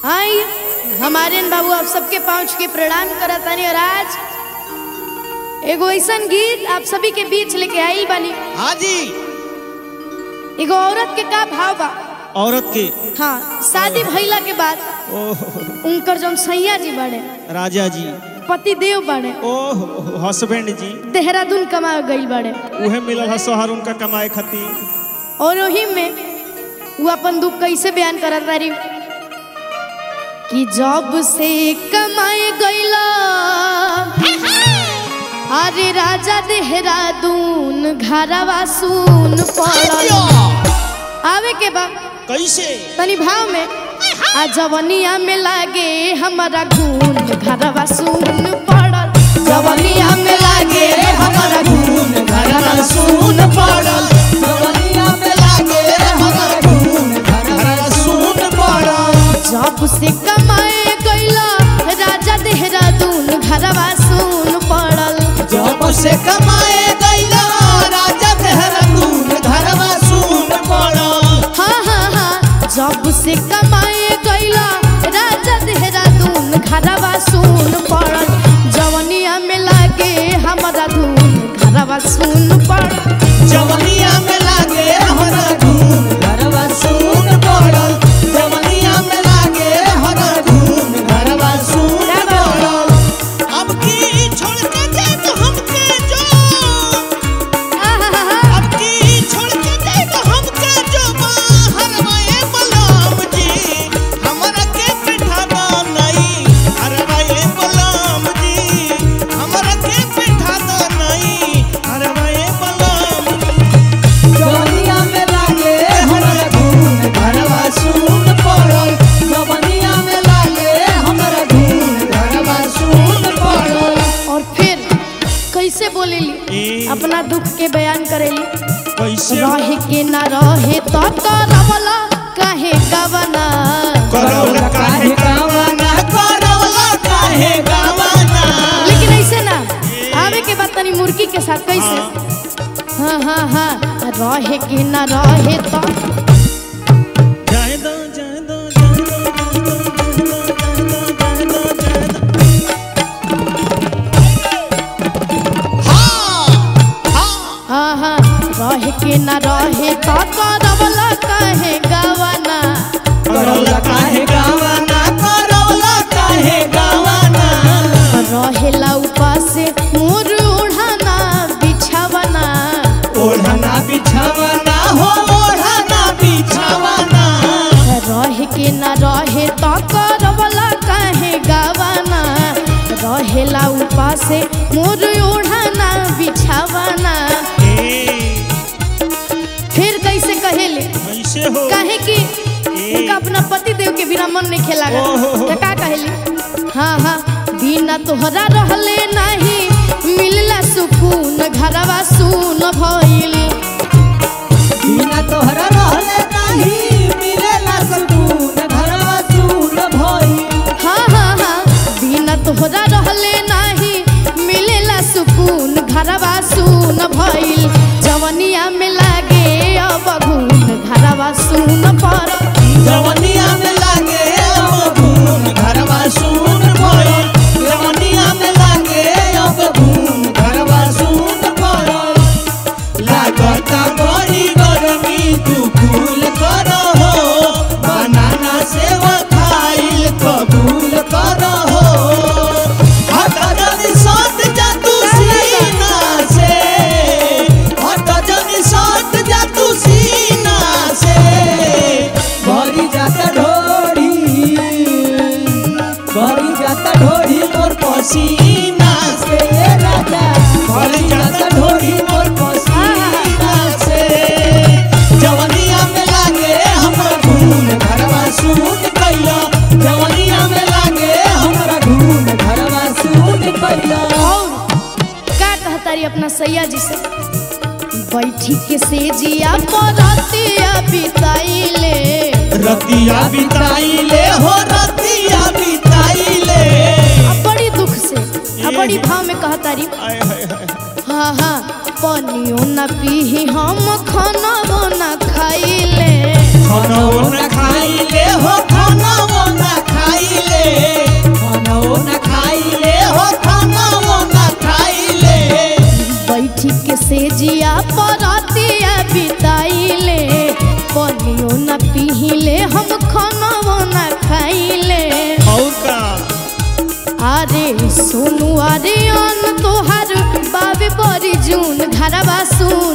आई हमारे बाबू आप सबके पहुँच के प्रणाम करतानी और आज एगो ऐसन गीत आप सभी के बीच लेके आई बानी हाँ जी एगो औरत के का भाव बा औरत के हाँ शादी भइला के बाद ओह उनकर जौन सैया जी बड़े राजा जी पति देव बड़े ओह हस्बैंड जी देहरादून कमा गई बड़े उहे मिलल है शहर उनका कमाए खातिर और वही में वो अपन दुख कैसे बयान करत तारी कि जब से कमाए गईला अरे राजा देहरादून घरवा सुन पड़ल आवे के बा कैसे तनी भाव में आ जवनिया में लागे हमारा गुण घरवा सुन पड़ल जवनिया में लागे हमारा गुण घरवा सुन पड़ल जवनिया में लागे हमारा खून घरवा सुन पड़ल जब से कमाए गईला राजा देहरादून घरवा सुन पड़ल जब से कमाए गईला राजा देहरादून घरवा सुन पड़ल हाँ हाँ हाँ जब से कमाए गईला राजा देहरादून घरवा सुन पड़ल जवनिया में लागे हमारा धून घरवा सुन पड़ल जवनिया में लागे हमारा खून घरवा सुन पड़ल जवनिया में लागे हमारा खून घरवा सुन पड़ल अब की छोड़ के जाए तो हमके जो आहाहा, अब की छोड़ के जाए तो हमके जो बाहर वाए बलराम जी हमरा के पिठाना नहीं अरे वाए बलराम जी हमरा के पिठाना नहीं अरे वाए बलराम जवनिया में लागे हमरा धून घरवा सुन पड़ल जवनिया में लागे हमरा धून घरवा सुन पड़ल और फिर कैसे बोलेली ए। अपना दुख के बयान करेली कैसे रहे के ना रहे तो करवला काहे गवना करौला काहे गावाना करौला काहे गावाना लेकिन ऐसे ना आवे के बाद तनी मुर्गी के साथ कैसे हाँ हाँ हाँ रहे के ना रहे तो जाए दो जाए दो जाए दो जाए दो जाए दो जाए दो जाए दो हाँ हाँ हाँ हाँ रहे के ना रहे तो करवला काहे गवना करौला काहे गावाना करौला काहे गावाना रहेला उपास मोर ओढ़ाना बिछावना ओढ़ना बिछावना हो ओढ़ना बिछावना रहे के ना रहे तो करवला काहे गवना रहेला उपास मोर ओढ़ाना बिछावना ए फिर कैसे कहेले कैसे हो काहे कि उनका अपना पति देव के बिना मन नहीं खेला ओहो। तो का कहेली हाँ हाँ बिना तोहरा रहले नहीं मिलला सुकून घरवा सुन भइल बिना तोहरा रहले नाही मिलेला सुकून घरवा सुन भइल हाँ हाँ हाँ बिना तोहरा रहले नहीं मिलेला सुकून घरवा सुन भइल जवनिया में लागे अब घून घरवा सुन पड़ल जवनिया में लागे अब घूम घरवा सुन पड़ल जवनिया में लागे अब घूम घरवा सुन पड़ल लागत बड़ी गर्मी तू कूल करो हो बनाना सेवा खाइल कबूल करो हो हट जल्दी सट जा तू सीना से हट जल्दी सट जा तू सीना से भरी जाता ढोरी भरी जाता ढोरी मोर पसीना से राजा भरी जाता ढोरी मोर पसीना से जवनिया में लागे हमरा खून घरवा सूट कैला जवनिया में लागे हमरा धून घरवा सुन पैला और का कहतारी अपना सैया जी से बैठी के सेजिया परतिया बिताइले रतिया बिताइले हो रतिया बिताइले अब बड़ी दुख से अब बड़ी भाव में कहतारी आय हाय हाय हाँ हाँ पनियो न पीही हम खाना न खाइले खाना न खाइले हो खाना न सोनू अरियन तोहार बाबे बड़ी जून घरवा सुन